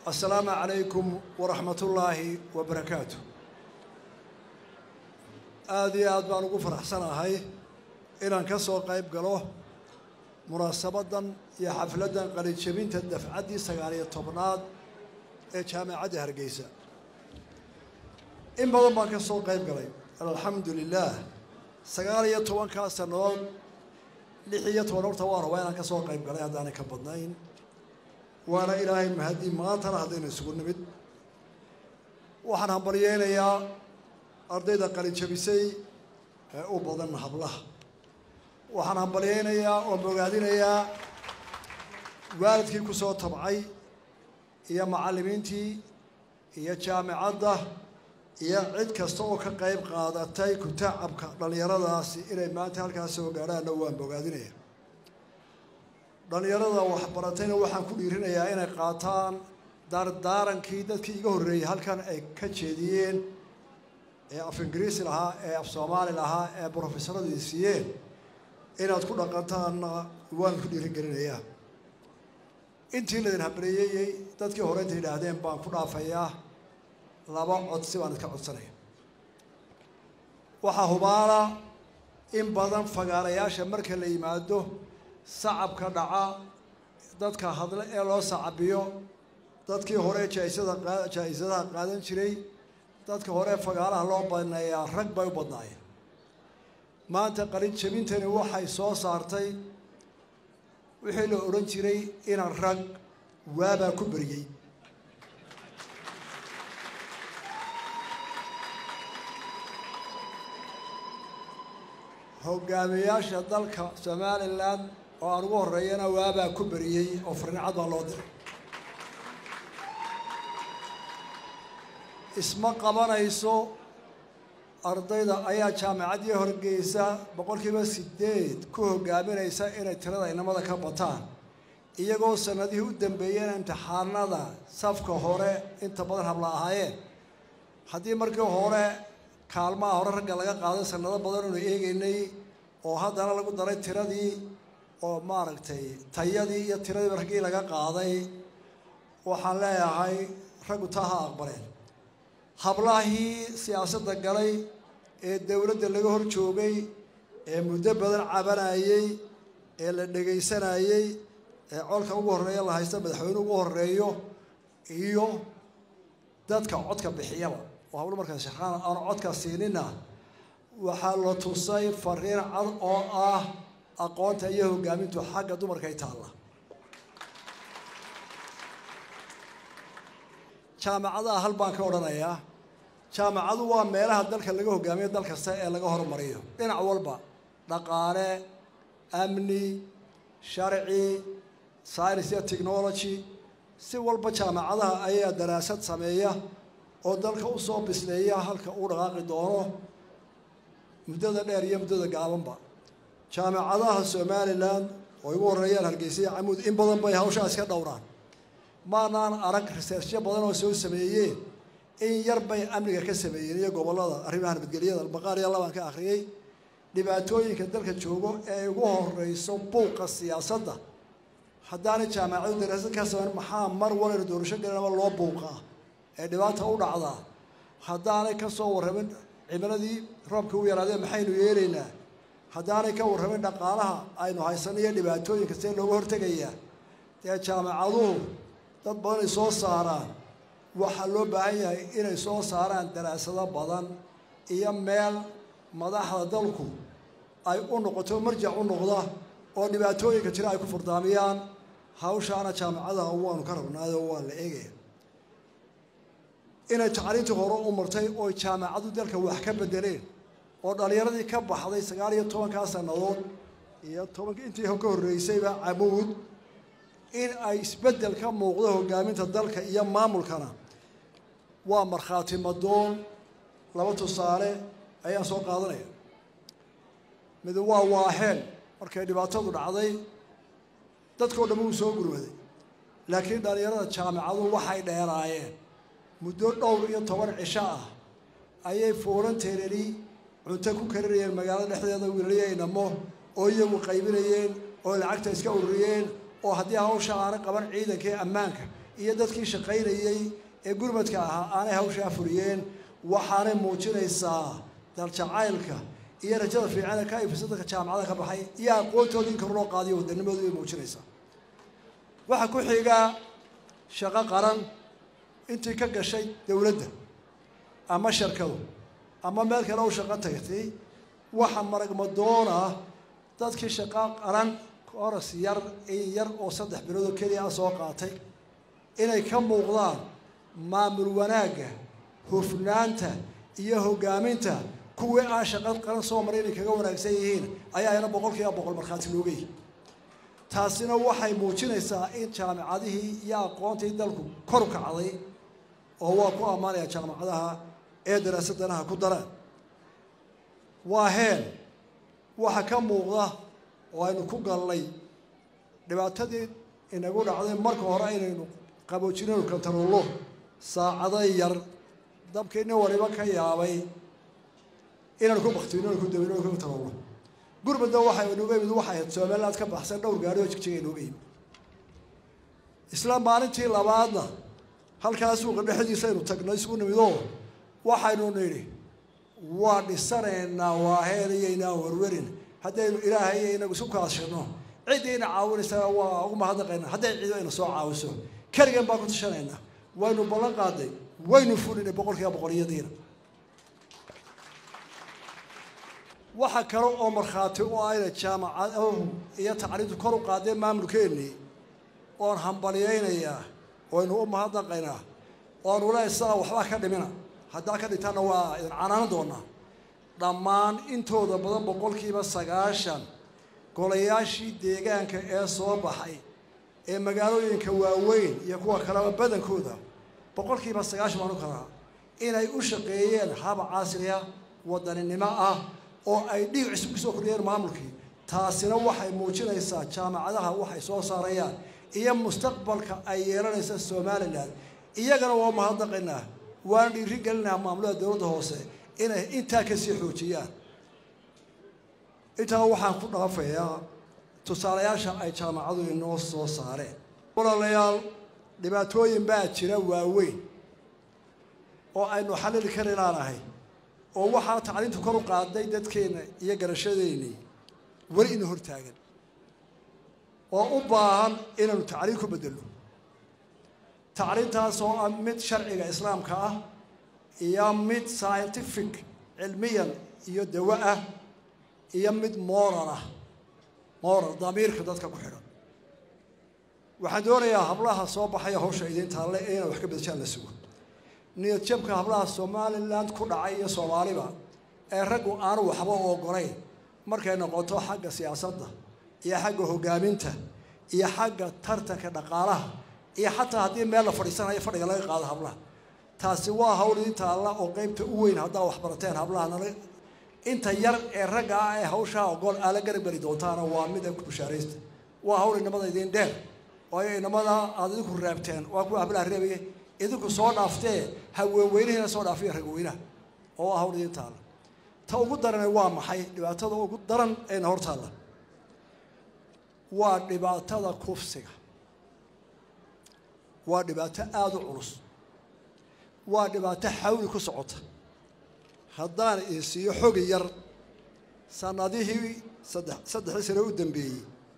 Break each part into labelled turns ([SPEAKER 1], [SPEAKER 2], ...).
[SPEAKER 1] assalaamu calaykum waraxmatullaahi wabarakaatu aada iyo aad baan ugu faraxsanahay inaan ka soo qayb galo munaasabaddan iyo xafladdan qalijabinta dafcaddii sagaaliyo tobnaad ee jaamacadda hargeysa in badan baan ka soo qayb galay alxamdu lilaah sagaal iyo tobankaa sannadood lix iyo toban horta waa rabaa inaan ka soo qayb galay haddaanay ka badnayn waana ilaahay mahadii maantana haddaynu isugu nimid waxaan hambalyeynayaa ardayda qalijabisay ee u badan hablaha waxaan hambalyeynayaa oo bogaadinayaa waalidkii ku soo tabcay iyo macallimiintii iyo jaamicadda iyo cid kasta oo ka qayb qaadatay kutacabka dhallinyaradaasi inay maanta halkaas soo gaadhaanna waan bogaadinaya dhallinyarada waxbaratayna waxaan ku dhiirinayaa inay qaataan daardaarankii dadkii iga horreeyey halkan ay ka jeediyeen ee af ingiriisi lahaa ee af soomaali lahaa ee brofesaradii siiyeen inaad ku dhaqantaanna waan ku dhiirigelinayaa intii laydin habreeyeyey dadkii hore inta yidhaahdeen baan ku dhaafayaa laba codsi baan idka codsanaya waxaa hubaala in badan fagaarayaasha marka la yimaado sacabka dhaca dadka hadle ee loo sacabiyo dadkii hore jaaisada jaa-isadaha qaadan jiray dadka hore fagaalaha loo baneeyaa rag bay u badnaayeen maanta qalin jabintani waxay soo saartay wixii la odhan jiray inaan rag waabaa ku beriyey hogaamiyayaasha dalka somalilan oo aan ugu horreeyana waabaa ku beriyey oo farnicad baa loo diray isma qabanayso ardayda ayaa jaamacaddii horgeysa boqolkiiba sideed ku hogaaminaysa inay tirada inamada ka bataan iyagoo sanadihii u dambeeyeen imtixaanada safka hore inta badan habla ahaayeen haddii markii hore kaalmaha hore ragga laga qaaday sanado badan oonu eegeynay oo haddana lagu daray tiradii oo maaragtay tayadii iyo tiradii raggii laga qaaday waxaan leeyahay raggu taa ha aqbaleen hablahii siyaasadda galay ee dowladda laga hor joogay ee muddo badan cabanayey ee la dhegaysanayey ee colka ugu horreeya la haysta madaxweyne ugu horreeyo iyo dadka codka bixiyaba oo hablo markaas shaqaan aan codka siinina waxaa la tusay fariin cad oo ah aqoonta iyo hogaamintu xagga dumarkay taalla jaamacadaha hal baan ka odhanayaa jaamacadu waa meelaha dalka laga hogaamiyo dal kasta ee laga horumariyo dhinac walba dhaqaale amni sharci science iyo technology si walba jaamacadaha ayaa daraasad sameeya oo dalka usoo bisleeya halka uu dhaqaaqi doono muddada dheer iyo muddada gaabanba jaamacadaha somalilan oo igu horreeyaan hargeysa camuud in badan bay hawshaa iska dhowraan maanaan arag researchyo badan oo soo sameeyeen in yar bay amniga ka sameeyeen iyo gobollada arrimaha nabadgelyada albaqaar iyo labaan ka akhriyey dhibaatooyinka dalka joogo ee ugu horeyso buuqa siyaasadda haddaanay jaamacadu daraasad ka sameyn maxaa mar walena doorasho galanaba loo buuqaa ee dhibaata u dhacdaa haddaanay ka soo warramin cimiladii roobkii u yaraadeen maxaynu yeelaynaa haddaanay ka warramin dhaqaalaha aynu haysano iyo dhibaatooyinka see looga hortegayaa dee jaamacaduhu dad badan ay soo saaraan waxaa loo baahan yahay inay soo saaraan daraasado badan iyo meel madaxda dalku ay u noqoto marjac u noqda oo dhibaatooyinka jira ay ku furdaamiyaan hawshaana jaamacadaha waanu ka rabnaayo waa la eegaya inay tacliintii hore u martay oo jaamacadu dalka wax ka bedeleen oo dhallinyaradii ka baxday sagaal iyo tobankaa sannadood iyo tobanka intii ka horreysayba camuud in ay isbeddel ka muuqdo hogaaminta dalka iyo maamulkana waa markhaati madoon laba tusaale ayaan soo qaadanaya mid waa waaheen markay dhibaatadu dhacday dadkao dhan wuu soo gurmaday laakiin dhallinyarada jaamicadu waxay dheeraayeen muddo dhowr iyo toban cisho ah ayay foolanteerani cunto ku karinayeen magaalada dhexdeeda wiilayaynamo oo iyagu qaybinayeen oo lacagta iska ururiyeen oo haddii hawsha aana qaban ciidankii ammaanka iyo dadkii shaqaynayey ee gurmadka ahaa aanay hawshaa fuliyeen waxaanay muujinaysaa daljacaylka iyo rajada fiican ee ka ifisa dadka jaamacada ka baxay iyo aqoontoodii in kor loo qaadiyo wadannimoodu bay muujinaysaa waxaa ku xigaa shaqo qaran intii ka gashay dowladda ama sharkadu ama meel kale u shaqo tagtay waxa maragmadoona dadkii shaqo qaran koras yar in yar oo saddex bilood oo keliya soo qaatay inay ka muuqdaan maamul wanaagga hufnaanta iyo hoggaaminta kuwii aan shaqo qaran soo maray inay kaga wanaagsan yihiin ayaa ina boqol kiiba boqol markhaati looga yihi taasina waxay muujinaysaa in jaamicadihii iyo aqoontii dalku kor u kacday oo waa ku ammaanaya jaamacadaha ee daraasadanaha ku daraan waa heen waxa ka muuqda oo aynu ku galnay dhibaatadii inagu dhacday marka hore inaynu qaboojinaynu kantaroollo saacado yar dabkii nin waliba ka yaabay inaynu ku baktino inaynu ku dabino ku kantaroollo gurmudda waxay inuga yimid waxay ahayd somaliland ka baxsan dhowr gaari oo jigjiga inuga yimid isla maalintii labaadna halkaa suuqa dhexdiisa aynu tagnay isugu nimidoo waxaynu nidhi waa dhisanaynaa waa heelayaynaa warwarin haddaynu ilaahay iyo inagu isu kaashino ciddii ina caawinaysaa waa ugu mahadnaqaynaa hadday ciido ina soo caawiso keligan baan ku tashanaynaa waynu ballan qaaday waynu fulinay boqol kiiba boqolyadiina waxa kale oo markhaati u ayna jaamacaduhu iyo tacriintu kor u qaadeen maamulkeennii oon hambalyaynayaa waynu u mahadnaqaynaa oonu lehay sidaa waxbaa ka dhimina haddaa ka dhintaanna waa idin canaanan doonaa dhammaan intooda badan boqolkiiba sagaashan golayaashii deegaanka ee soo baxay ee magaalooyinka waaweyn iyo kuwa kaleba badankooda boqolkiiba sagaashan baan u kalaa inay u shaqeeyeen hab casriya wadaninimo ah oo ay dhiig cusub kusoo kordhiyeen maamulkii taasina waxay muujinaysaa jaamacadaha waxay soo saarayaan iyo mustaqbalka ay yeelanaysa somalilan iyagana waa mahadnaqaynaa waana dhiiri gelinaha maamulada dowladda hoose inay intaa kasii xoojiyaan intaa waxaan ku dhaafayaa tusaalayaasha ay jaamacadu inoo soo saareen walaalayaal dhibaatooyin baa jira waaweyn oo aynu xallili kari laanahay oo waxaa tacliintu kor u qaaday dadkeenna iyo garashadeennii weli ina hortaagan oo u baahan inaynu tacliin ku beddelno tacliintaas oo ah mid sharciga islaamka ah iyo mid scientific cilmiyan iyo dawo ah iyo mid moral ah moral damiirka dadka ku xidhan waxaan doonayaa hablaha soo baxaya hawsha idiin taalle inay wax ka bedeshaan la sugo niyad jabka hablaha somaliland ku dhacay iyo soomaaliba ee raggu aanu waxba ogolayn markay noqoto xagga siyaasadda iyo xagga hoggaaminta iyo xagga tartanka dhaqaalaha iyo xataa haddii meel la fadhiisanayo fadhiga laga qaado hablaha taasi waa hawl idin taalla oo qeybta u weyn haddaa wax barateen hablaha nala inta yar ee ragga ah ee hawshaa ogool aala garab geli doontaana waa mid ay ku bushaaraysta waa hawl inamada idin dheer waayo inamada aada idinku raabteen waa kuwa hablaha reebaya idinku soo dhaaftee haweenweynihiina soo dhaafiya ragweynaha oo ah hawl idin taalla ta ugu darane waa maxay dhibaatada ugu daran eena hor taalla waa dhibaatada kufsiga waa dhibaato aada u culus waa dhibaato xawli ku socota haddaan idin siiyo xogi yar sanadihii saddex saddexdii sane u dambeeyey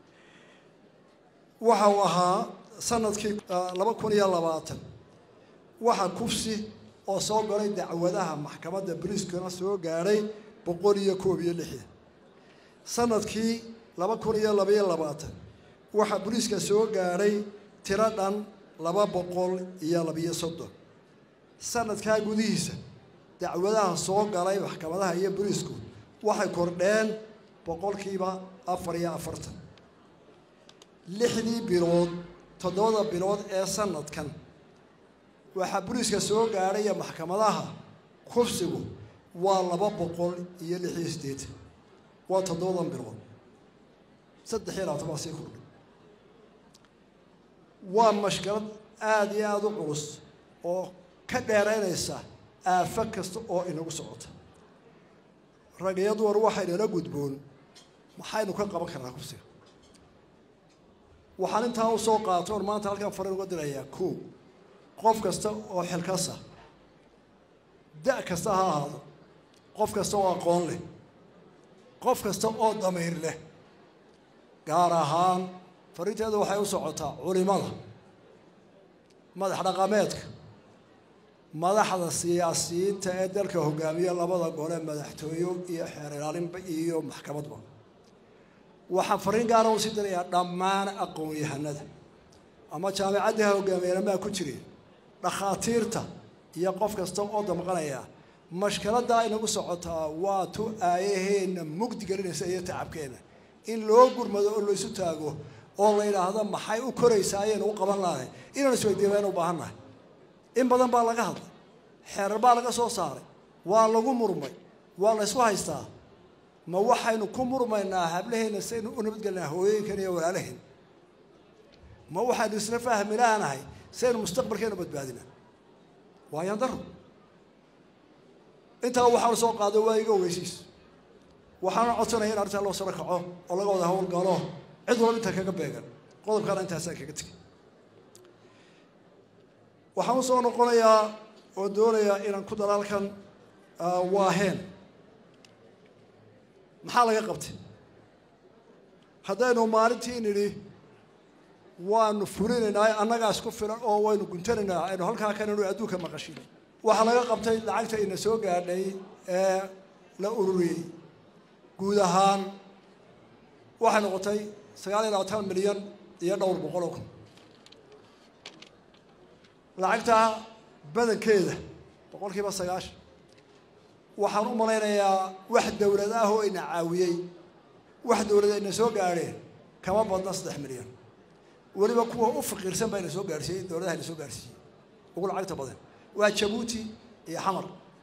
[SPEAKER 1] waxa uu ahaa sanadkii laba kun iyo labaatan waxa kufsi oo soo galay dacwadaha maxkamadda boliiskana soo gaadhay boqol iyo koob iyo lixdan sanadkii laba kun iyo labaiyo labaatan waxaa boliiska soo gaadhay tiro dhan laba boqol iyo labiyo soddon sanadkaa gudihiisa dacwadaha soo galay maxkamadaha iyo boliisku waxay kordheen boqolkiiba afar iyo afartan lixdii bilood toddobada bilood ee sanadkan waxaa boliiska soo gaadhaya maxkamadaha kufsigu waa laba boqol iyo lix iyo siddeetan waa toddobadan bilood saddex iyo labaatan baa sii kordhay waa mashkalad aada iyo aada u culus oo ka dheeraynaysa aafo kasta oo inagu socota rag iyo dumar waxaynala gudboon maxaynu ka qaban karnaa kufsiga waxaan intaa u soo qaatoon maanta halkaan farin uga dirayaa ko qof kasta oo xilkasa da' kasta ha ahaado qof kasta oo aqoon leh qof kasta oo damiir leh gaar ahaan fariinteedu waxay u socotaa culimada madax dhaqameedka madaxda siyaasiyiinta ee dalka hogaamiya labada gole madaxtooyo iyo xeer ilaalinba iyo maxkamadba waxaan fariin gaara u sii dirayaa dhammaan aqoon-yahanada ama jaamicaddii ha hogaamiyeenamaa ku jireen dhakhaatiirta iyo qof kasta oo damqanaya mashkiladdaa inagu socotaa waa tu aayaheenna mugdi gelinaysa iyo tacabkeenna in loo gurmado oo laysu taago oo la yidhaahdo maxay u koraysaa ayaynu u qaban lahay inaan isweydiiya baynu u baahan nahay in badan baa laga hadlay xeerar baa laga soo saaray waa lagu murmay waa la ysku haystaa ma waxaynu ku murmaynaa hablaheenna saynu u nabadgelinaa hooyooyinkan iyo walaalaheen ma waxaynu isla fahmi laanahay saynu mustaqbalkeenu badbaadina waayaan daro intaa waxaanu soo qaado waa iga ogeysiis waxaana codsanaya in arrintaa loo saro kaco oo laga wada howlgalo cid walba intaa kaga beegan qodobkaana intaasaan kaga tegay waxaan usoo noqonayaa oo doonayaa inaan ku dalaalkan waaheen maxaa laga qabtay haddaynu maalintii nidhi waanu fulinaynaa annagaa isku filan oo waynu guntanaynaa aynu halkaa kananu adduunka maqashin waxaa laga qabtay lacagta ina soo gaadhay ee la ururiyey guud ahaan waxay noqotay sagaal iyo labaatan milyan iyo dhowr boqol oo kun lacagta badankeeda boqol kiiba sagaashan waxaan u malaynayaa wax dowlad ah oo ina caawiyey wax dowlad ayna soo gaadheen kama badna saddex milyan weliba kuwa u faqiirsan baa ina soo gaadhsiiyey dowladaha ina soo gaadhsiiyey ugu lacagta badan waa jabuuti iyo xamar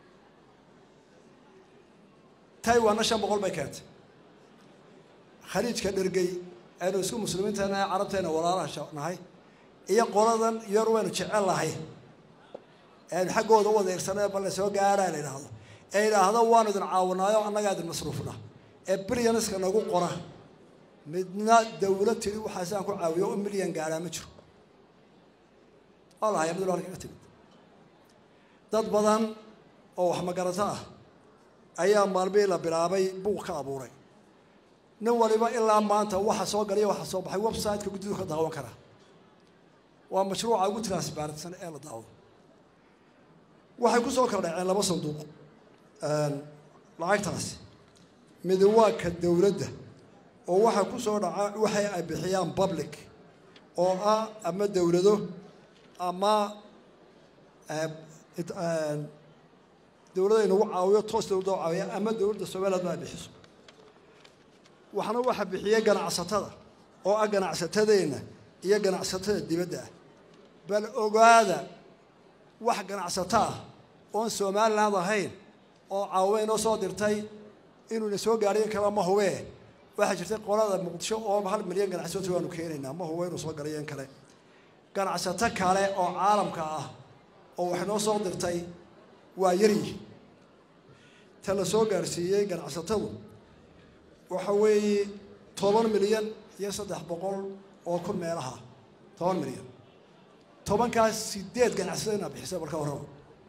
[SPEAKER 1] taiwanna shan boqol bay keentay khaliijka dhergey aynu isku muslimiintana ee carabteena walaalaha nahay iyo qoladan yar waynu jecel nahay aynu xaggooda u wadeersana bal la soo gaadhaa la yidhaahdo ee yidhaahdo waanu idin caawinaayo annagaa idin masruufna ee bilyaniska nagu qora midna dawlad tiri waxaasaan ku caawiyo u milyan gaadhaa ma jiro waa lahaya mid halka ka timid dad badan oo wax magarato ah ayaa maalmihii la bilaabay buuq ka abuuray nin waliba ilaa maanta waxa soo galaya waxa soo baxay website-ka guddidu ka daawan karaa waa mashruuca ugu transparentsan ee la daawado waxay ku soo kala dhaceen laba sanduuq lacagtaasi midi waa ka dowladda oo waxaa ku soo dhaca waxay ay bixiyaan public oo ah ama dowlado ama dowladda inagu caawiyo toos dowladda u caawiya ama dowladda somaliland ma ay bixiso waxna waxa bixiyey ganacsatada oo ah ganacsatadeenna iyo ganacsatada dibadda ah bal ogaada wax ganacsato ah oon somaliland ahayn oo caawiya inoo soo dirtay inuu ina soo gaadhay in kale ma hubee waxaa jirtay qolada muqdisho oo hal milyan ganacsato waanu keenaynaa ma hubo inuu soo galay in kale ganacsato kale oo caalamka ah oo wax noo soo dirtay waa yaryihi ta la soo gaadhsiiyey ganacsatadu waxa weeye toban milyan iyo saddex boqol oo kun meelaha toban milyan tobankaas sideed ganacsatada inaa bixisay marka horaba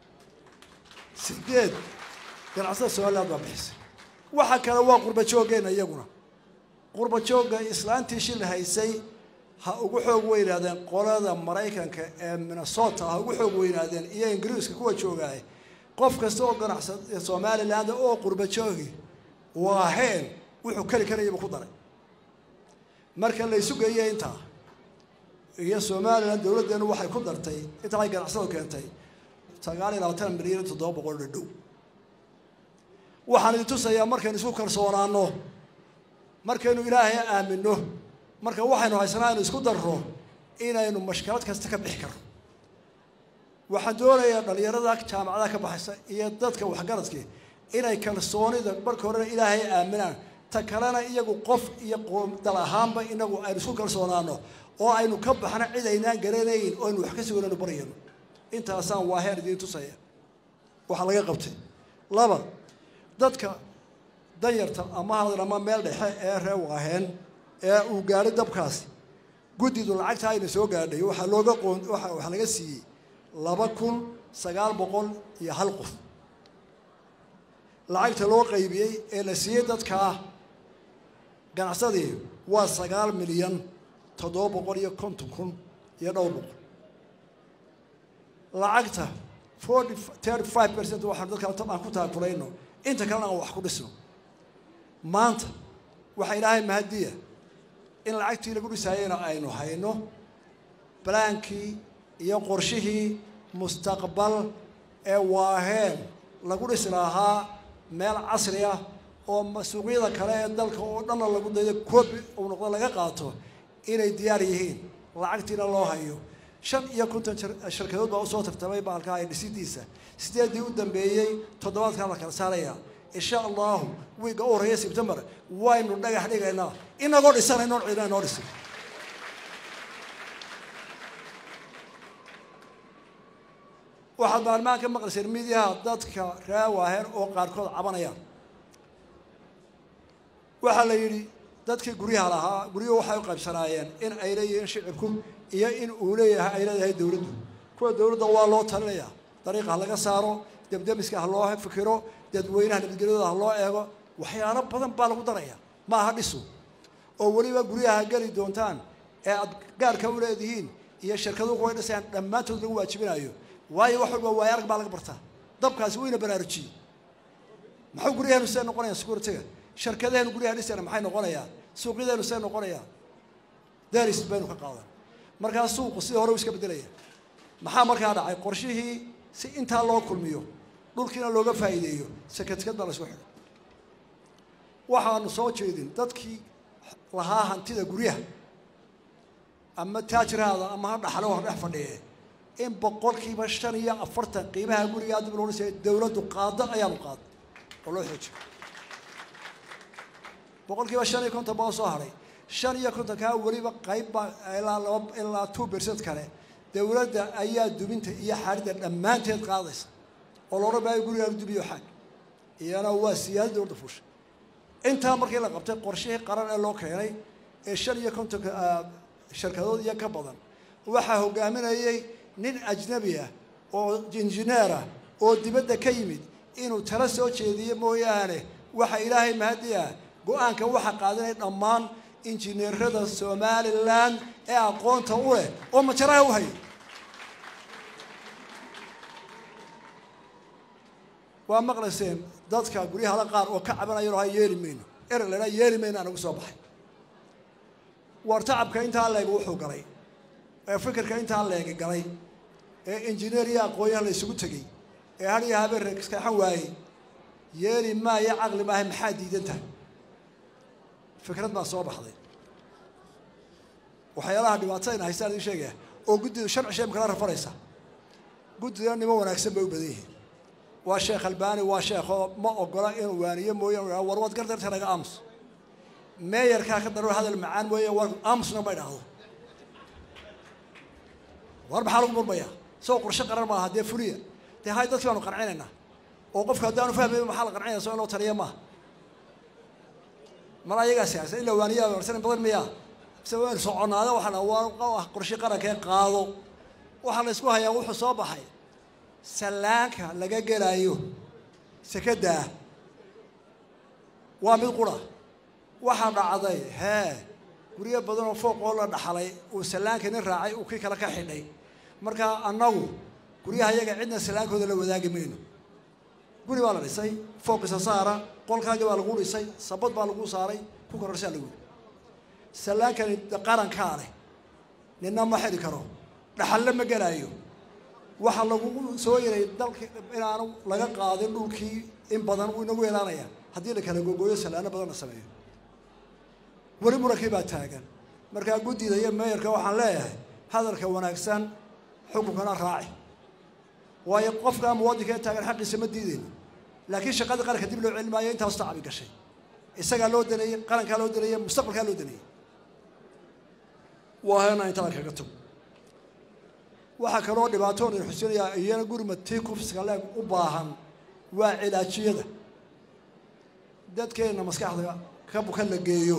[SPEAKER 1] sideed ganacsatada somaliland baa bixisay waxa kale waa qurba jooggeena iyaguna qurba joogga islaantii shil haysay ha ugu xoog weynaadeen qolada maraykanka ee minnesota ha ugu xoog weynaadeen iyo ingiriiska kuwa joogaay qof kasta oo ganacsa somaliland oo qurba joogi waa heen wuxuu keli karayaba ku daray marka la isu geeyey intaa iyo somaliland dowladdeenu waxay ku dartay intaa ay ganacsadu keentay sagaal iyo labaatan milyan iyo toddoba boqol dhadhow waxaan idin tusayaa markaynu isku kalsoonaano markaynu ilaahay aamino marka waxaynu haysanaa aynu isku darro inaynu mashkalad kasta ka bixi karno waxaan doonayaa dhalinyarada jaamacadaha ka baxaysa iyo dadka waxgaradki inay kalsoonida marka horena ilaahay aaminaan ta kalena iyagu qof iyo dal ahaanba inagu aynu isku kalsoonaano oo aynu ka baxno cid aynaan garanayn oo aynu wax ka suganayno baryano intaasaan waaheer idiin tusaya waxaa laga qabtay laba dadka danyarta ama hadan ama meel dhexe ee ree waaheen ee uu gaadhay dabkaasi guddidu lacagta ayna soo gaadhay waxaa looga qoon waa waxaa laga siiyey laba kun sagaal boqol iyo hal qof lacagta loo qaybiyey ee la siiyey dadkaa ganacsadii waa sagaal milyan toddoba boqol iyo konton kun iyo dhowr boqol lacagta forty thirty five percent waxaan dadka aan ku taakulayno inta kalena aan wax ku dhisno maanta waxaa ilaahay mahadiya in lacagtii lagu dhisaayeyna aynu hayno balaankii iyo qorshihii mustaqbal ee waaheen lagu dhisi lahaa meel casri ah oo suuqyada kale ee dalka oo dhanna lagu dayo koobi uu noqdo laga qaato inay diyaar yihiin lacagtiina loo hayo shan iyo konton shirkadood baa usoo tartamay baalkaa ay dhisidiisa sideedii u dambeeyey toddobaadkaa la kala saaraya insha allahu wiigga u horreeya sebtembar waynu dhagax dhigaynaa inagoo dhisanaynoon ciidna inoo dhisin waxaad maalmahan ka maqlayseen midiyaha dadka raawaaheer oo qaarkood cabanayaan waxaa la yidhi dadkii guryaha lahaa guryuhu waxay u qaybsanaayeen in ay leeyihiin shicibku iyo in uu leeyahay ay leedahay dowladdu kuwa dowladda waa loo talinayaa dariiqa ha laga saaro debdemiska ha loo fikiro dadweynaha nabadgelyadooda ha loo eego waxyaalo badan baa lagu daraya ma aha dhisu oo weliba guryaha geli doontaan ee aad gaarka u leedihiin iyo shirkaduhu kuway dhisayaan dhammaantood lagu waajibinayo waayo wax walba waaya arag baa laga bartaa dabkaasi wayna baraarujiyey maxuu guryaheenu see noqonayaan securitiga shirkadaheenu guryaha dhisayna maxay noqonayaan suuqyadeenu see noqonayaan daris baynu ka qaadan markaa suuqu sidii hore u iska beddelaya maxaa markaa dhacay qorshihii si intaa loo kulmiyo dhulkiina looga faa'iideeyo sakatikad baa la isku xidhay waxaanu soo jeedin dadkii lahaa hantida guryaha ama taajiraada ama ha dhaxlo ha dhex fadhiye in boqolkiiba shan iyo afartan qiimaha gurigaa dib loo dhisay dowladdu qaado ayaanu qaado oo loo xoojiyo boqolkiiba shan iyo konton baa soo haray shan iyo kontonkaa weliba qayb baa ilaa laba ilaa two percent kale dowladda ayaa dubinta iyo xaaridda dhammaanteed qaadaysa oo la odhan maayo gurigaa la dubiyo xaag iyana waa siyaada dowladda fuusha intaa markii la qabtay qorshihii qaran ee loo keenay ee shan iyo kontonka shirkadood iyo ka badan waxaa hogaaminayay nin ajnabi ah oo injineer ah oo dibadda ka yimid inuu tala soo jeediye mooyaane waxa ilaahay mahadi ah go-aanka waxa qaadanay dhammaan injineerada somalilan ee aqoonta u leh oo majaraha u hayay waa maqlayseen dadka guryahada qaar oo ka cabanaya ha yeeli mayno ereg la yeeli mayno anagu soo baxay war tacabka intaa leeg wuxuu galay ee fikirka intaa leegi galay ee injineer iyo aqoonyaha la isugu tegey ee har iyo habeen reeskaxan waayey yeeli maayo caqli maaha maxaa diidan tahay fikrad baa soo baxday waxyaalaha dhibaatadayna haystaan idin sheegaya oo guddidu sharci shay makala rafaraysa guddida nimo wanaagsan bay u badan yihiin waa sheekh albaani waa sheekoo ma ogola inuu waaniyo mooyaan war waad gardarta naga aamus meeyarkaa ka daroor hadal macaan mooye war aamusna ma idhaahdo war maxaa lagu murmayaa isagoo qorshe qaran maaha dee fuliya dee hay dadkii baanu qancinaynaa oo qofka haddaanu fahmayn maxaa la qancinaya so in loo taliya maaha mar ayagaa siyaasa in la waaniyaa warsanin badan miyaa mise waynu soconaada waxaana waa qorshe qarankee qaado waxaa la isku hayaa wuxuu soo baxay sallaanka laga gelaayo sekadaa waa mid qura waxaa dhacday hee guryo badan oo fooq oo la dhaxlay uu sallaanka nin raacay uu kii kale ka xidhay markaa annagu guryaha yaga cidna sallaankooda la wadaagi mayno guri baa la dhisay fooqisa saara qolkaagii baa lagu dhisay sabad baa lagu saaray ku kororsaa lagu yidhi sallaankani qarankaa leh ninna ma xidhi karo dhaxalle ma gelaayo waxaa lagu soo yaray dalki inaanu laga qaadin dhulkii in badan uu inagu yeelaanaya haddii la kala gogooyo sallaano badan la sameeyo weli murankii baa taagan markaa guddida iyo meeyarka waxaan leeyahay hadalka wanaagsan xukunkana raaci waayo qofkaa muwadinka ee taagan xaqiisa ma diideyno laakiin shaqadii qaranka dib loo celin maayo intaas tacabi gashay isagaa loo daneeyey qarankaa loo daneeyey mustaqbalkaa loo daneeyey waa hena intaa kaga tog waxaa kaloo dhibaatoon in xusinayaa iyana gurima tii kufsiga leeg u baahan waa cilaajiyada dadkeenna maskaxda ka bukan la geeyo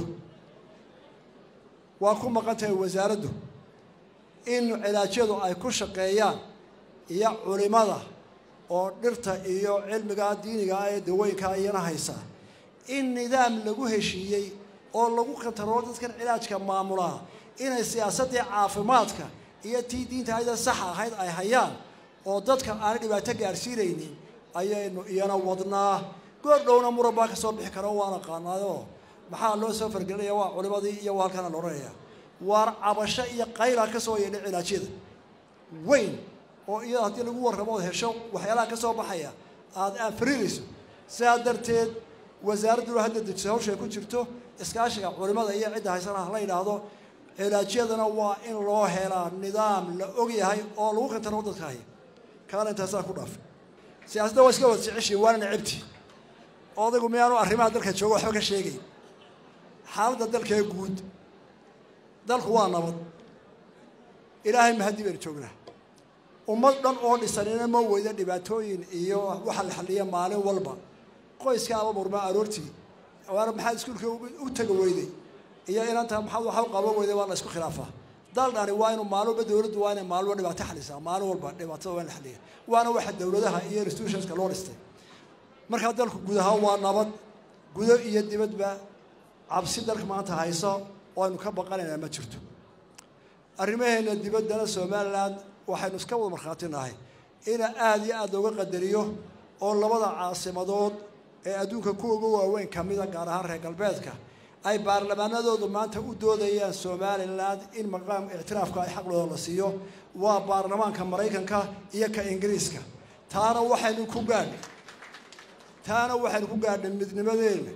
[SPEAKER 1] waa ku maqan tahay wasaaraddu in cilaajyadu ay ku shaqeeyaan iyo culimada oo dhirta iyo cilmiga diiniga ee dawooyinka iyana haysa in nidaam lagu heshiiyey oo lagu kantaroolo dadkan cilaajka maamulaa inay siyaasaddii caafimaadka iyo tii diinta ayada sax ahayd ay hayaan oo dadka aanay dhibaato gaadhsiinaynin ayaynu iyana wadnaa goor dhowna muran baa ka soo bixi kara waa naqaanaayoo maxaa loo soo fargelinaya waa culimadii iyo waa halkana la odhanaya waar cabasho iyo qayla ka soo yeedhay cilaajyada weyn oo iyada haddii lagu warramo ood hesho waxyaalaha ka soo baxaya aada aanfariirayso sidaa darteed wasaaradduna hadda dejisa hawsha ay ku jirto iskaashiga culimada iyo cidda haysana la yidhaahdo cilaajyadana waa in loo helaa nidaam la og yahay oo lagu kantaro dadka haya kaana intaasaa ku dhaafay siyaasadda waa iska wada jeceshiin waana necabti odaygu miyaanu arrimaha dalka jooga waxba ka sheegay xaaladda dalkee guud dalku waa nabad ilaahay mahadii baynu joognaa ummad dhan oo dhisanina ma weyda dhibaatooyin iyo waxa la xalliya maalin walba qoyska aba murmaa aroortii waana maxaad iskuulka u taga weyday iyo inanta maxaad waxa u qaban weyday waa la isku khilaafaa dal dhani waa inu maalin walba dawladdu waa inay maalin walba dhibaato xalisaa maalin walba dhibaatada waa in la xaliya waana waxa dawladaha iyo institutionska loo dhistay markaa dalku guud ahaan waa nabad gudo iyo dibadba cabsi dalka maanta hayso oo aynu ka baqanaynaa ma jirto arrimaheena dibaddana somalilan waxaynu iska wada markhaati nahay ina aada iyo aada looga qadariyo oo labada caasimadood ee adduunka ku uga waaweyn ka mida gaar ahaan reer galbeedka ay baarlamaanadoodu maanta u doodayaan somalilan in maqaam ictiraafka ay xaqlooda la siiyo waa baarlamaanka maraykanka iyo ka ingiriiska taana waxaynu ku gaadhnay taana waxaynu ku gaadhnay midnimadeena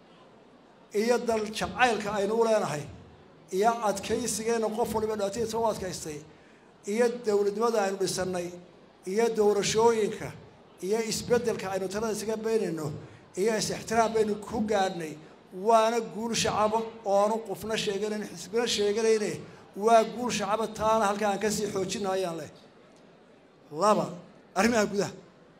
[SPEAKER 1] iyo dal jacaylka aynu u leenahay iyo adkaysigeenna qof waliba dhibaatadiisa u adkaystay iyo dowladnimada aynu dhisannay iyo doorashooyinka iyo isbeddelka aynu talada isaga beynayno iyo is-ixtiraam baynu ku gaadhnay waana guul shacaba oonu qofna sheeganayn xisbina sheeganayne waa guul shacaba taana halkaa aan kasii xoojina ayaan leh laba arrimaha gudaha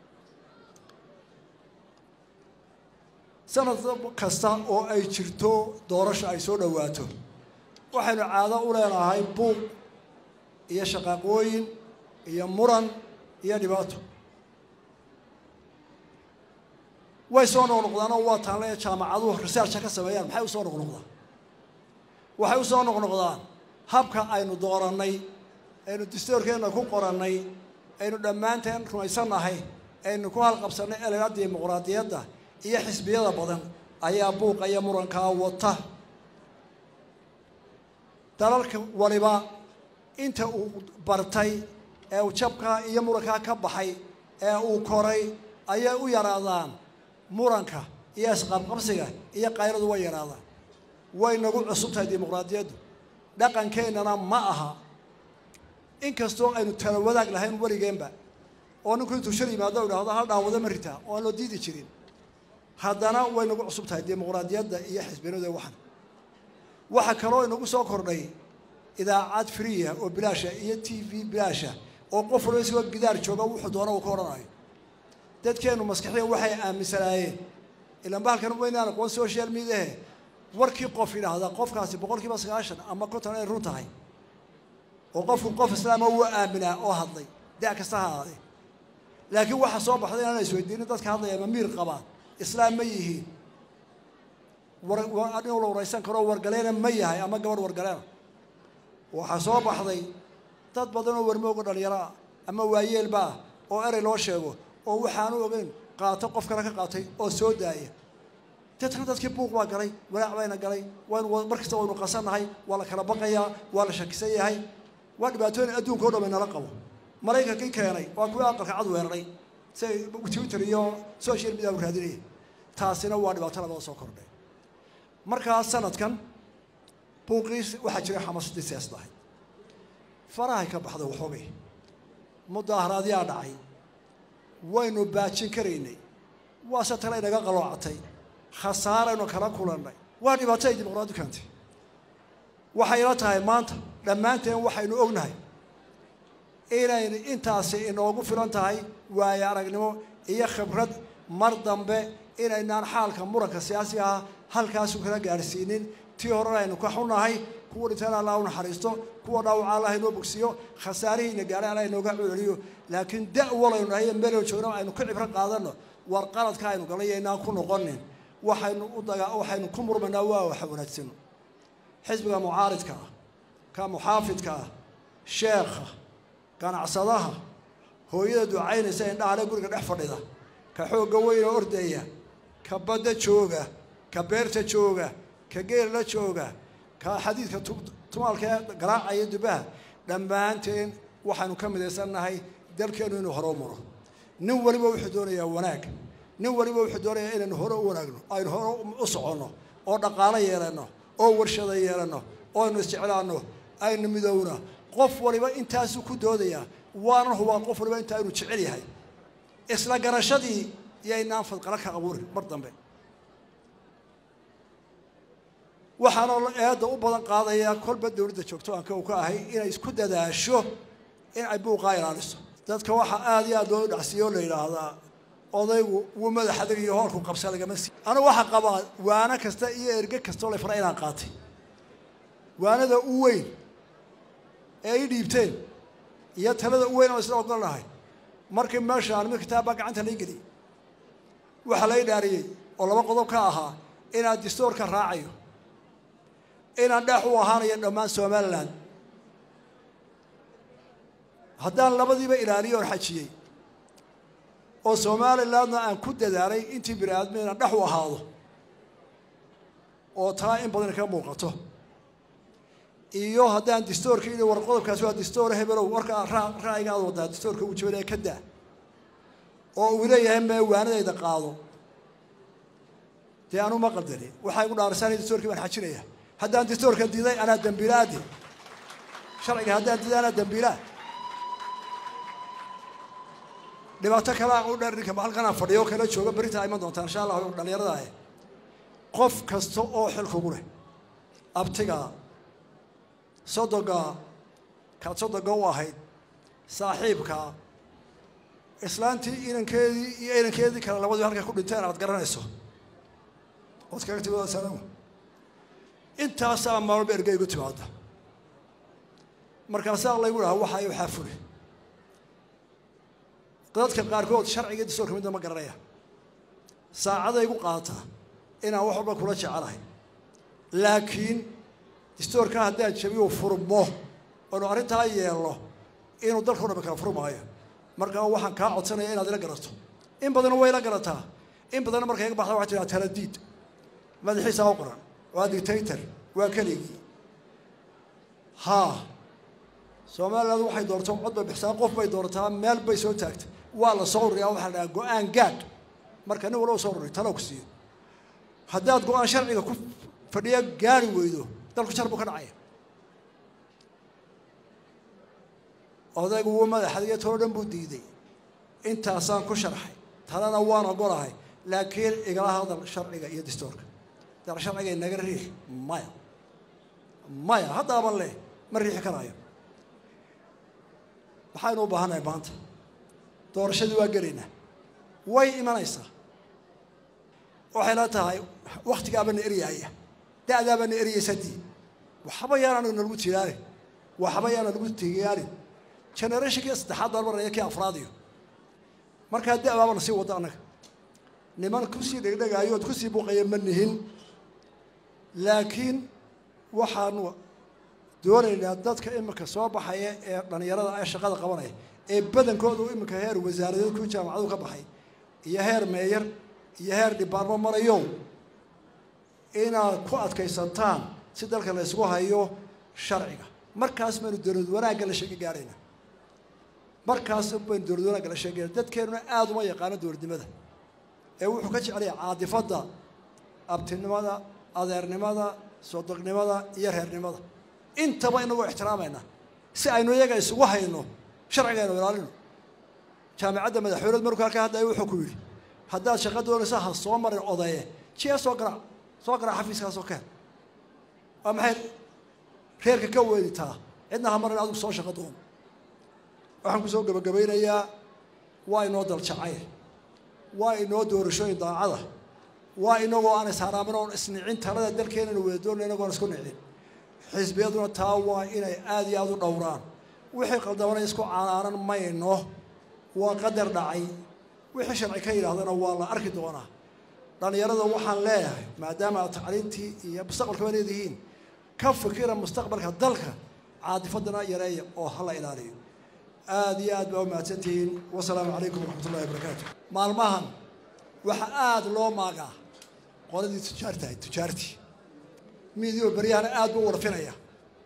[SPEAKER 1] sanad kasta oo ay jirto doorasho ay soo dhowaato waxaynu caado u leenahay buuq iyo shaqaaqooyin iyo muran iyo dhibaato way soo noqnoqdaan oo waa taanle jaamacaduhu researcha ka sameeyaan maxay usoo noqnoqdaan waxay usoo noqnoqdaan habka aynu doorannay aynu dastoorkeenna ku qorannay aynu dhammaanteen rumaysannahay aynu ku halqabsannay elena dimuqraadiyadda iyo xisbiyada badan ayaa buuqa iyo murankaa wata dalalka waliba inta uu bartay ee uu jabkaa iyo murankaa ka baxay ee uu koray ayay u yaraadaan muranka iyo isqabqabsiga iyo qayradu way yaraadaan way nagu cusub tahay dimuqraadiyaddu dhaqankeennana ma aha inkastoo aynu tala wadaag lahayn weligeenba oo ninku intuu shal yimaado o idhahdo hal dhaawado ma ritaa oo aan loo diidi jirin haddana way nagu cusub tahay dimuqraadiyadda iyo xisbinada waxan waxaa kaloo inagu soo kordhay idaacad friya oo bilaasha iyo t v bilaasha oo qof walba isagoo gidaar jooga wuxuu doona uu ka odhanayo dadkeennu maskaxiya waxay aaminsanaayeen ilaan bahalkan waynaan aqoon social mediahe warkii qof yidhaahda qofkaasi boqol kiiba sagaashan ama konton ay run tahay oo qofku qof islaama wuu aaminaa oo hadlay da' kasta ha ahaadee laakiin waxaa soo baxday inaan isweydiinin dadka hadlaya ma miir qabaan islaam ma yihiin war inuu la waraysan karo wargaleena ma yahay ama gabadh wargaleena waxaa soo baxday dad badan oo warmooga dhalinyaro ah ama waayeelba ah oo erey loo sheego oo waxaanu ogeyn qaato qof kale ka qaatay oo soo daaya dadkana dadkii buuq baa galay walaac bayna galay waynu mar kasta waynu qasannahay waa la kala baqayaa waa la shakisan yahay waa dhibaatooyin adduunka o dhan baynala qabo maraykankii keenay waa kuwii aqalka cad weeraray siay twitter iyo social media u raadinaya taasina waa dhibaato labada soo kordhay markaa sanadkan buuqiis waxaa jiray xamaasadii siyaasad ahayd farahay ka baxday waxoogay mudaaharaadyaa dhacay waynu baajin karaynay waase tale inaga qaloocatay khasaaraynu kala kulannay waa dhibaato ay dimuqraadi keentay waxayla tahay maanta dhammaanteen waxaynu ognahay inaynu intaasi inoogu filan tahay waayo aragnimo iyo khibrad mar dambe inaynaan xaalka muranka siyaasiga ah halkaasu kala gaadhsiinin tii horena aynu ka xunnahay kuwa dhintaan allah u naxariisto kuwa dhaawaca allah inoo bogsiyo khasaarihiina gaara allah inooga celceliyo laakiin da walaynu nahay meelo joogna aynu ka cibro qaadano war qaladka aynu galay inaan ku noqonin waxaynu u daga waxaynu ku murmanaa waa waxa wanaagsan xisbiga mucaaridka ah ka muxaafidka ah sheekha ganacsadaha hooyada ducaynaysa indhahale guriga dhex fadhida ka xoogga weyna ordaya ka badda jooga ka beerta jooga ka geella jooga ka xadiidka tumaalka ee garaacaya dubaha dhammaanteen waxaanu ka midaysannahay dalkeennu inuu hore u maro nin waliba wuxuu doonayaa wanaag nin waliba wuxuu doonayaa inaynu hore u wanaagno aynu hore u soconno oo dhaqaalo yeelanno oo warshada yeelanno oo aynu isjeclaanno aynu midowna qof waliba intaasuu ku doodayaa waanan hubaa qof waliba intaa inuu jecel yahay isla garashadii yaynaan fadqalo ka abuurin mar dambe waxaana eedda u badan qaadayaa kolba dowladda joogto aan ka u ka ahay inay isku dadaasho in ay buuqaa ilaaliso dadka waxaa aada iyo aad loo dhacsiiyo o la yidhaahdaa odaygu wuu madax adag iyo hoolku qabsa lagama sii anigu waxaa qabaa waano kasta iyo erge kastoo la fara inaan qaatay waanada u weyn ee i dhiibteen iyo talada u weyn oo isla ogol nahay markii meeshaan mid kitaabbaa gacanta lai geliyay waxaa la idhaariyey oo laba qodob ka ahaa inaan distoorka raacayo inaan dheex u ahaanayo dhammaan somalilan haddaan labadiiba ilaaliyo oon xajiyey oo somalilandna aan ku dadaalay intii bini aadmi inaan dhex u ahaado oo taa in badan ka muuqato iyo haddaan distoorka ii war qodobkaasi waa distoor hebelow warkaa ra'yiga aad wadaa distoorka uu jabinaya ka daa oo uu leeyahay mee waanadayda qaado dee anu ma qaldani waxaa igu dhaarisanaya distoorkii baan xajinaya haddaan distoorka diiday anaa dambiilaadi sharciga haddaan diiday anaa dambiilaa dhibaato kalea u dheer ninka halkanaan fadhiyo kala jooga berintaa iman doontaa insha allah dhalinyarada ah qof kasta oo xil kugu leh abtiga sodoga kaad sodoga u ahayd saaxiibka islaantii inankeedii iyo inankeedii kale labadii halkay ku dhinteen aad garanayso ood kaga timid salaam intaasaa maalba erge igu timaada markaasaa laygu dhaha waxaa waxaa fuli dadka qaarkood sharciga distoorka midna ma garanaya saacaday igu qaadataa inaan wax walba kula jecelahay laakiin distoorka haddaan jabiyo furmo oonu arrintaa yeelno inuu dalkao dhami kala furmaayo markaa waxaan kaa codsanaya inaad ila garato in badanna way ila garataa in badanna markay iga baxda waxay tiraa taladiid madaxiisaa u qoran waa dictator waa keligii haa somaliland waxay doorto cod bay bixsaa qof bay doorataa meel bay soo taagtay waa la soo ururiyaa waxaa la dhahaa go-aan gaad marka nin walba soo ururi talo ku siiyo haddaad go-aan sharciga ku fadhiya gaari weydo dalku jar buu ka dhacaya odaygu wuu madaxadiyo tolo dhan buu diiday intaasaan ku sharxay talena waan ogolahay laakiin igala hadal sharciga iyo distoorka dal sharciga inaga riix maya maya haddaaban leh ma riixi karaayo maxaynu u baahannahay maanta doorashadii waa gelaynaa way imanaysaa waxay la tahay waktigaabana eryaaya da-daabana eryaysadii waxba yaana nalagu tigaarin waxba yaana lagu tigaarin generationkii saddexaad baan maraya kii afraadiyo markaa da-baabana sii wada annaga niman kusii dhegdhegaayo ood kusii buuqaya ma nihin laakiin waxaanu doonaynaa dadka iminka soo baxaya ee dhallinyarada ee shaqada qabanaya ee badankoodu iminka heer wasaaradeed ku jaamacadu ka baxay iyo heer meeyar iyo heer dhibaarmo marayo inaad ku adkaysantaan si dalka la ysgu hayo sharciga markaas baynu dowlad wanaagga la sheega gaarayna markaas baynu dowlad wanaagga la sheegayna dadkeenuna aada uma yaqaano dowladnimada ee wuxuu ka jecelaya caadifadda abtinimada adeernimada sodognimada iyo reernimada intaba inagoo ixtiraamayna si aynu iyaga isugu hayno sharcigaynu ilaalino jaamicadda madaxweyneed markuu halkaa hadlaya wuxuu ku yidhi haddaad shaqa doonaysa ha soo marin odaye jiya soo garaac soo garaac xafiiskaasoo ka hel waa maxay reerka ka weeditaa cidna ha marin adigu soo shaqa doon waxaan kusoo gebagabaynayaa waa inoo daljacay waa inoo doorashooyin daacada waa inagoo aan isharaamin oon isnicin talada dalkeenana wada doonay inagoon isku nicin xisbiyaduna taa waa inay aada iyo aada u dhowraan wixii qaldamana isku canaanan mayno waa qadar dhacay wixii sharci ka yidhaahdana waa la arki doonaa dhallinyarada waxaan leeyahay maadaama aad tacliintii iyo mustaqbalkaba leedihiin ka fikira mustaqbalka dalka caadifadana yareeya oo hala ilaaliyo aada iyo aad baa u mahadsantihiin wasalaamu calaykum waraxmat ullahi wabarakaatu maalmahan waxaa aada loo maagaa qoladii tujaartahay tujaartii miidio beryahana aad buu u warfinaya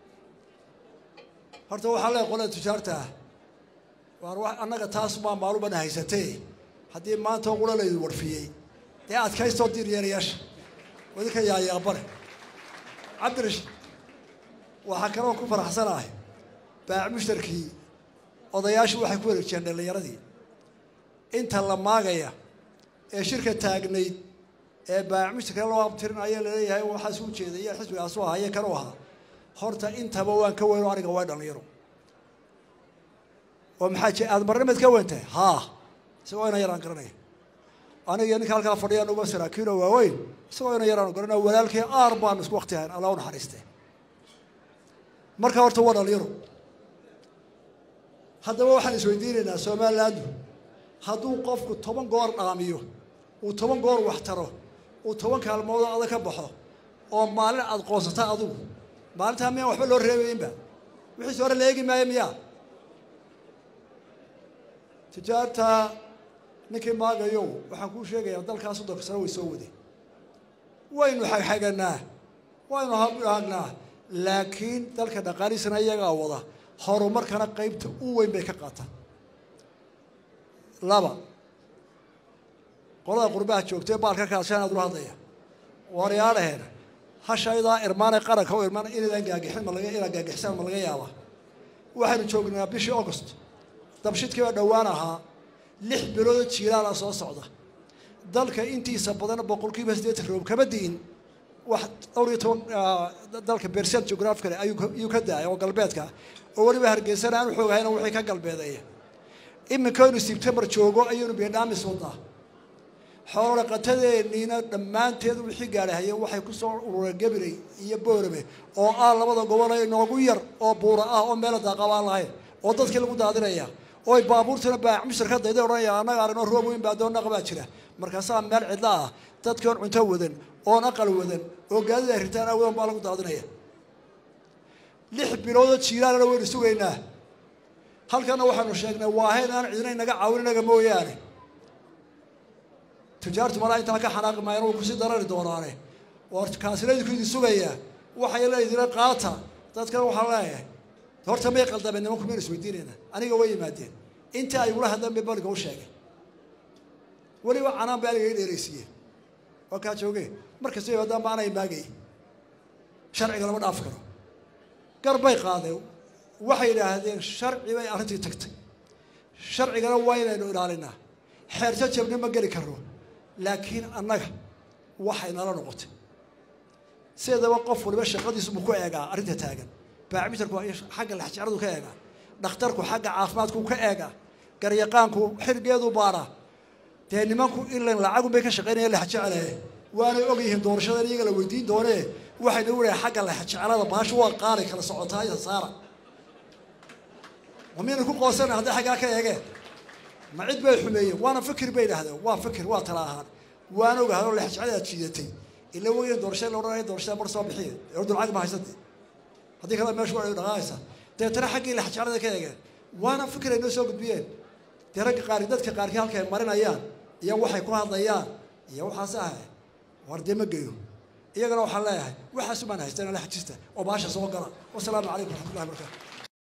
[SPEAKER 1] horta waxaa leeyahay qolada tujaarta ah waar wa annaga taas baa maalubana haysatee haddii maanta qula laydu warfiyey dee adkaystoo diir yeerayaasha wadinka yaayaabare cabdirash waxaa kaloo ku faraxsanahay baac mushtarkii odayaashu waxay ku wareejiyeen dhallinyaradii inta la maagaya ee shirka taagnayd ee baac mushtarka loo abtirinaya laleeyahay waxaas u jeeday iyo xisbigaasu ahaye kanuu ahaa horta intaba waan ka weyno aniga waa dhallinyaro oo maxaa jee aada marnimaad ka weyntahay haa isagoo ina yaraan garanaya aniga ninka halkaa fadhiyaan uba saraakiino waaweyn isagoo ina yaraan garanaya walaalkii aar baan isku wakti ahayn alla u naxariiste marka horta waa dhalinyaro haddaba waxaan isweydiinaynaa somalilandu hadduu qofku toban goor dhaamiyo uu toban goor wax taro uu toban kaalmoodoo adag ka baxo oo maalin aada qoonsata adugu maalintaa miyaan waxba loo reebaynba wixiise hore la eegi maayo miyaa tijaarta ninkii maagayow waxaan kuu sheegayaa dalkaa soddonka sano way soo wadeen waynu xagxaganaa waynu hagnaa laakiin dalka dhaqaalihiisana iyagaa wada horumarkana qaybta u weyn bay ka qaataan laba qolada qurbaha joogtee baalka kaashaan aad ula hadlaya waryaadhaheena hashaydaa irmaane qaranka u irmaan inaydaan gaagixin ma laga inaad gaagixisaan ma laga yaabaa waxaynu joognaa bishii august dabshidkii baa dhowaan ahaa lix biloodoo jiilaala soo socda dalka intiisa badan boqolkiiba siddeetan roob kama di'in wax dhowr iyo toban dalka bersent geographicale ayuu ka daaya oo galbeedka oo weliba hargeysana aan xoogahayna wixii ka galbeedeeya iminkaynu sebtembar joogo ayaynu biidhaamis wadnaa xoolo dhaqatadeeniina dhammaanteed wixii gaadhahaya waxay ku soo urureen gabiley iyo boorame oo ah labada gobol ee inoogu yar oo buura ah oo meela daaqabaan lahayn oo dadkii lagu daadinaya oo ay baabuurtuna baac mushtar ka dayday odhanaya annaga aragno roob weyn baa doon naqbaa jira markaasaa meel cidla ah dadkii oon cunto wadan oon aqal wadan oo gaadida ay ritaan awadan baa lagu daadinaya lix biloodoo jiilaalana waynu sugaynaa halkana waxaanu sheegnay waahayn aan cidina inaga caawin inaga mooyaane tujaartu malaa intaa ka xanaaqi maayana way kusii darari doonaane war kaasina idinku idin sugayaa waxay leedina qaata dadkana waxaa leeyahay horta may qaldameen nimanku maynu isweydiinayna aniga way yimaadeen intii ay ula hadleen bay baliga u sheegay weliba canaan bay aniga i dheeraysiiyeen waa kaa joogee markasta yimaadaan ba anay maagay sharciga lama dhaafi karo gar bay qaadeen waxay yidhaahdeen sharci bay arrintii tagtay sharcigana waa inaynu ilaalinaa xeerto jabni ma geli karno laakiin annaga waxay nala noqotay sideedaba qof waliba shaqadiisu buu ku eegaa arrinta taagan baacmitarku xagga laxjaradu ka eegaa dhakhtarku xagga caafimaadku ka eegaa garyaqaanku xilgeedu baadhaa dee nimanku ilan lacagun bay ka shaqaynayaan laxjecele waanay og yihiin doorashadan iyaga la weydiin doonee waxayna wulahay xagga laxjecelada baashu waa qaali kala socotaa iyo saara ma miyayna ku qoosana hadday xaggaa ka eegeen ma cid bay xumeeyeen waana fikir bay idhaahdeen waa fikir waa tala ahaan waan ogahay oo laxjecel aad jiidatay ila weyn doorashada la odhanaya doorashada mar soo bixiye ordu lacag ma haysatee haddii kale meeshu waa dhaqaaqaysa deetana xaggii laxjecelada ka eegeen waana fikir ay noo soo gudbiyeen dee ragga qaar dadka qaarkii halka ay marinayaan iyo waxay ku hadlayaan iyo waxaas ahay war dee ma geyo iyagana waxaan leeyahay waxaas umaan haystaan la xajista oo baasha soo gala wasalaamu calaykum waraxmatullahi wabarakatu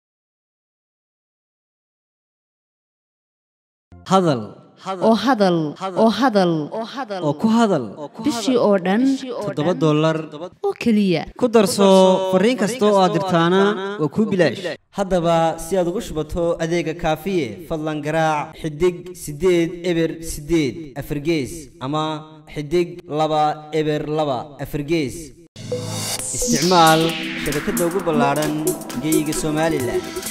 [SPEAKER 2] hadal
[SPEAKER 3] oo hadal oo hadal
[SPEAKER 2] oo ku hadal
[SPEAKER 3] bishii oo dhan
[SPEAKER 2] toddoba dollar
[SPEAKER 3] oo keliya
[SPEAKER 2] ku darso fariin kasta oo aad dirtaana waa kuu bilaash haddaba si aad ugu shubato adeega kaafiye fadlan garaac xidig siddeed eber siddeed afargees ama xidig laba eber laba afargees isticmaal shabakadda ugu ballaadhan geeyiga somalilan